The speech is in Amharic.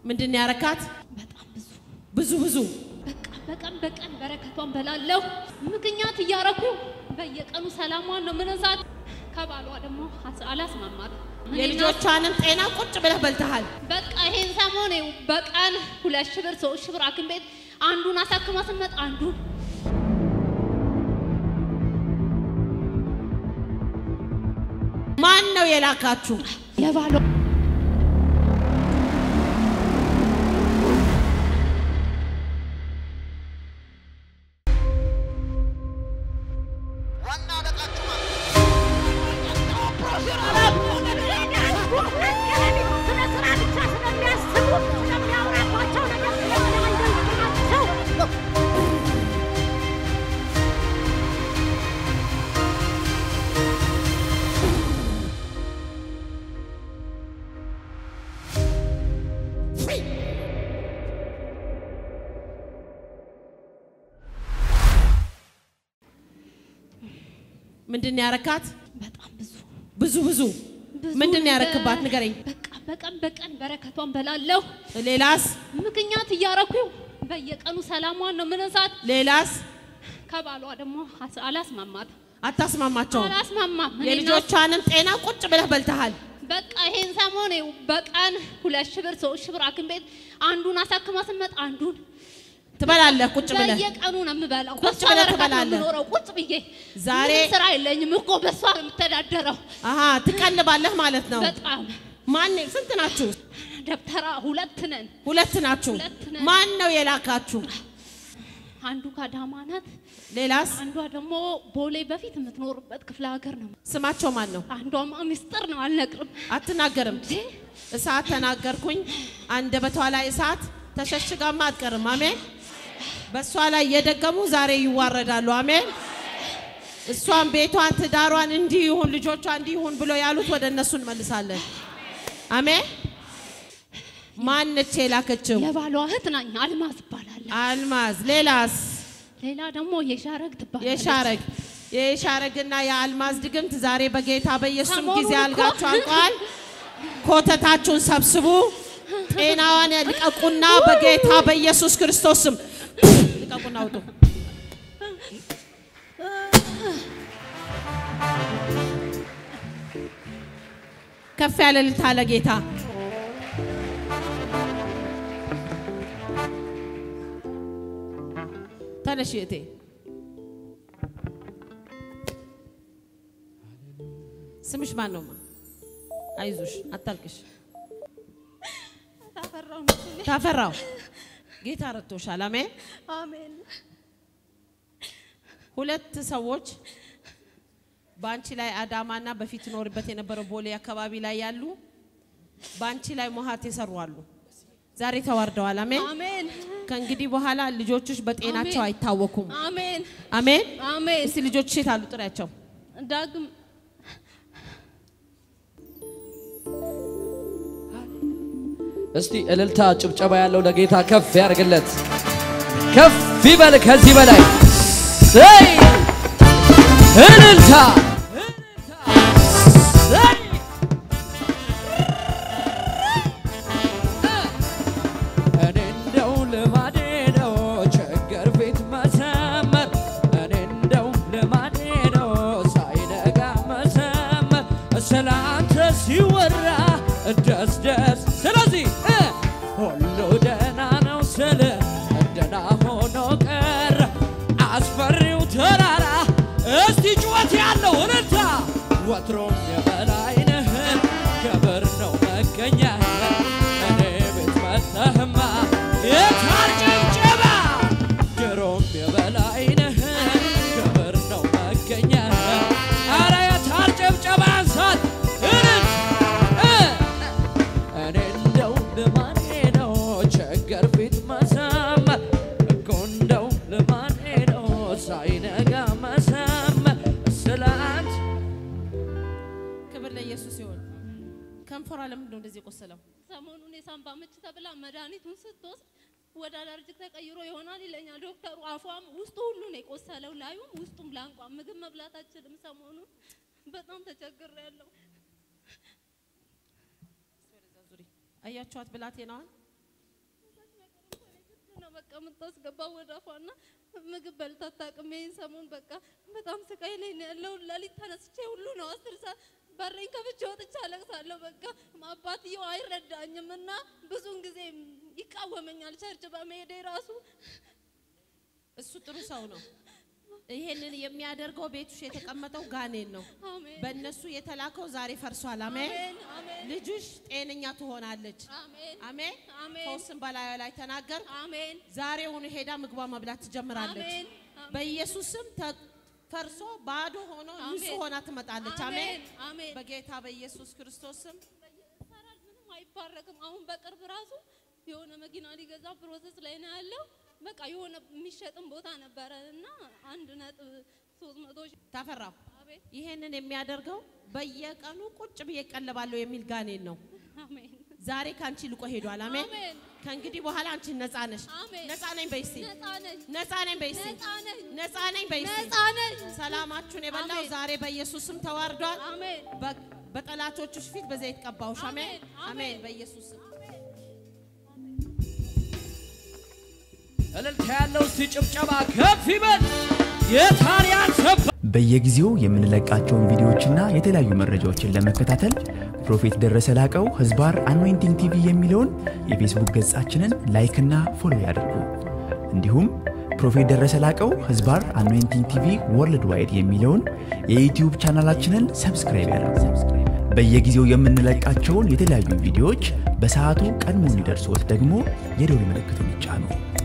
ምንድን ነው ያረካት? በጣም ብዙ ብዙ ብዙ በቃ በቀን በቀን በረከቷን በላለሁ። ምክንያት እያረኩ በየቀኑ ሰላሟን ነው ምንሳት። ከባሏ ደግሞ አስ- አላስማማት እኔና የልጆቿንም ጤና ቁጭ ብለህ በልተሃል። በቃ ይሄን ሰሞን ይኸው በቀን ሁለት ሺህ ብር ሶስት ሺህ ብር ሐኪም ቤት አንዱን አሳክማ ስንመጣ አንዱን ማን ነው የላካችሁ? የባሏ ዋና አለቃችሁ ማለት ምንድን ነው ያረካት? በጣም ብዙ ብዙ ብዙ ብዙ ምንድን ነው ነገር- ያረክባት? ንገረኝ። በቃ በቀን በቀን በረከቷን በላለሁ። ሌላስ ምክንያት እያረኩ በየቀኑ ሰላሟን ነው ምንሳት። ሌላስ ከባሏ ደግሞ አስ- አላስማማት አታስማማቸውም። አላስማማም እኔና የልጆቿንም ጤና ቁጭ ብለህ በልተሃል። በቃ ይሄን ሰሞን ይኸው በቀን ሁለት ሺህ ብር ሶስት ሺህ ብር ሐኪም ቤት አንዱን አሳክማ ስንመጣ አንዱን ትበላለህ ቁጭ ብለህ። በየቀኑ ነው የምበላው። ቁጭ በሷ ብለህ በረከት ነው ትበላለህ። የምኖረው ቁጭ ብዬ። ዛሬ- ምንም ስራ የለኝም እኮ በሷ ነው የምተዳደረው። አሀ ትቀልባለህ ማለት ነው። በጣም ማን ስንት ናችሁ? ደብተራ ሁለት ነን። ሁለት ናችሁ። ሁለት ነን። ማን ነው የላካችሁ? አንዱ ከአዳማ ናት፣ ሌላስ አንዷ ደግሞ ቦሌ በፊት የምትኖርበት ክፍለ ሀገር ነው። ስማቸው ማን ነው? አንዷማ ሚስጥር ነው አልነግርም። አትናገርም። እንዴ እሳት ተናገርኩኝ። አንደበቷ ላይ እሳት ተሸሽጋማ አትቀርም። አሜን። በእሷ ላይ እየደገሙ ዛሬ ይዋረዳሉ። አሜን። እሷን ቤቷን፣ ትዳሯን እንዲህ ይሁን ልጆቿ እንዲህ ይሁን ብሎ ያሉት ወደ እነሱ እንመልሳለን። አሜን። ማነች የላከችው? የባሏ እህት ናኝ፣ አልማዝ ትባላለች። አልማዝ። ሌላስ? ሌላ ደግሞ የሻረግ ትባላለች። የሻረግ የሻረግና የአልማዝ ድግምት ዛሬ በጌታ በኢየሱስ ሰሞኑን ጊዜ እኮ- አልጋችሁ አልቋል። ኮተታችሁን ሰብስቡ። ጤናዋን ልቀቁና በጌታ በኢየሱስ ክርስቶስ ስም ልቀቁና አውጡ። ከፍ ያለ እልልታ ለጌታ ተነሽ እቴ ስምሽ ማን ነው? አይዞሽ አታልቅሽ። ታፈራው ነው ስሜ። ታፈራው ጌታ ረድቶሻል። አሜን። አሜን። ሁለት ሰዎች በአንቺ ላይ አዳማና በፊት ኖርበት የነበረው ቦሌ አካባቢ ላይ ያሉ በአንቺ ላይ ሞሀት የሰሩ አሉ። ዛሬ ተዋርደዋል። አሜን። አሜን። ከእንግዲህ በኋላ ልጆችሽ በጤናቸው አሜን። አይታወኩም። አሜን። አሜን። አሜን። እስቲ ልጆችሽ የት አሉ? ጥሪያቸው። ዳግም እስቲ እልልታ ጭብጨባ ያለው ለጌታ ከፍ ያርግለት፣ ከፍ ይበል ከዚህ በላይ ሰይ እልልታ ሰይ እኔ እንደው ልማዴ ነው ቸገር ቤት መሰመር እኔ እንደው ልማዴ ነው ሳይነጋ መሰመር ስላንተ ሲወራ ደስ ደስ ስለዚህ እ ሁሉ ደህና ነው ስል ደህና ሆኖ ቀረ አስፈሪው ተራራ እስቲ ጩኸት ያለው እልልታ ወትሮም የበላይ ነህ ክብር ነው መገኛ እኔ ቤት መጥተህማ የታር ጭብጨባ ድሮም የበላይ ነህ ክብር ነው መገኛ አረ የታር ጭብጨባ አንሳት እልል እ እኔ እንደው ልማዴ ነው ቸገር ፊት መሰመር እኮ እንደው ልማዴ ነው ሳይነጋ መሰመር ስላንት ክብር ለኢየሱስ ይሁን። ከንፈሯ ለምንድን ነው እንደዚህ የቆሰለው? ሰሞኑን የሳምባ ምች ተብላ መድኃኒቱን ስትወስድ ወደ አለርጅክ ተቀይሮ ይሆናል ይለኛል ዶክተሩ። አፏም ውስጡ ሁሉ ነው የቆሰለው፣ ላዩም ውስጡም ላንቋ ምግብ መብላት አችልም። ሰሞኑን በጣም ተቸግሬያለሁ። ዙሪ አያችኋት ብላቴናዋን ነው በቃ የምታስገባው ወደ አፏና ምግብ በልታ አታውቅም። ይሄን ሰሞን በቃ በጣም ስቃይ ላይ ነው ያለው። ሌሊት ተነስቼ ሁሉ ነው አስር ሰዓት በሬን ከፍቼ ወጥቼ አለቅሳለሁ። በቃ አባትየው አይረዳኝም እና ብዙውን ጊዜ ይቃወመኛል ቸርች በመሄዴ ራሱ እሱ ጥሩ ሰው ነው። ይሄንን የሚያደርገው ቤቱሽ የተቀመጠው ጋኔን ነው። አሜን በእነሱ የተላከው ዛሬ ፈርሷል። አሜን። አሜን አሜን ልጅሽ ጤነኛ ትሆናለች። አሜን አሜን። አሜን ፈውስን በላዩ ላይ ተናገር። አሜን ዛሬውኑ ሄዳ ምግቧ መብላት ትጀምራለች። አሜን አሜን በኢየሱስ ስም ተ- ፈርሶ ባዶ ሆኖ አሜን። ንጹህ ሆና ትመጣለች። አሜን። አሜን አሜን በጌታ በኢየሱስ ክርስቶስ ስም ይሰራል ምንም አይባረክም። አሁን በቅርብ ራሱ የሆነ መኪና ሊገዛ ፕሮሰስ ላይ ነው ያለው። በቃ የሆነ የሚሸጥም ቦታ ነበረ እና አንድ ነጥብ ሶስት መቶ ሺህ ታፈራው አቤት ይሄንን የሚያደርገው በየቀኑ ቁጭ ብዬ እቀልባለሁ የሚል ጋኔን ነው። አሜን ዛሬ ከአንቺ ልቆ ሄዷል። አሜን። አሜን ከእንግዲህ በኋላ አንቺ ነፃ ነሽ። አሜን ነፃ ነኝ በይሲ ነፃ ነኝ ነፃ ነኝ በይሲ ነፃ ነኝ ነፃ ነኝ በይሲ ነፃ ነኝ ሰላማችሁን የበላው አሜን። ዛሬ በኢየሱስም ተዋርዷል። አሜን በ- በጠላቶችሽ ፊት በዘይት ቀባውሽ። አሜን አሜን። አሜን። አሜን። በኢየሱስ ስም እልልታ ያለው እስቲ ጭብጨባ ከፍ ይበል። የታሪያን ሰባ በየጊዜው የምንለቃቸውን ቪዲዮዎችና የተለያዩ መረጃዎችን ለመከታተል ፕሮፌት ደረሰ ላቀው ህዝባር አኖይንቲንግ ቲቪ የሚለውን የፌስቡክ ገጻችንን ላይክና ፎሎ ያድርጉ። እንዲሁም ፕሮፌት ደረሰ ላቀው ህዝባር አኖይንቲንግ ቲቪ ወርልድ ዋይድ የሚለውን የዩትዩብ ቻናላችንን ሰብስክራይብ ያድርጉ። በየጊዜው የምንለቃቸውን የተለያዩ ቪዲዮዎች በሰዓቱ ቀድሞ እንዲደርሶት ደግሞ የደውል ምልክቱን ይጫኑ።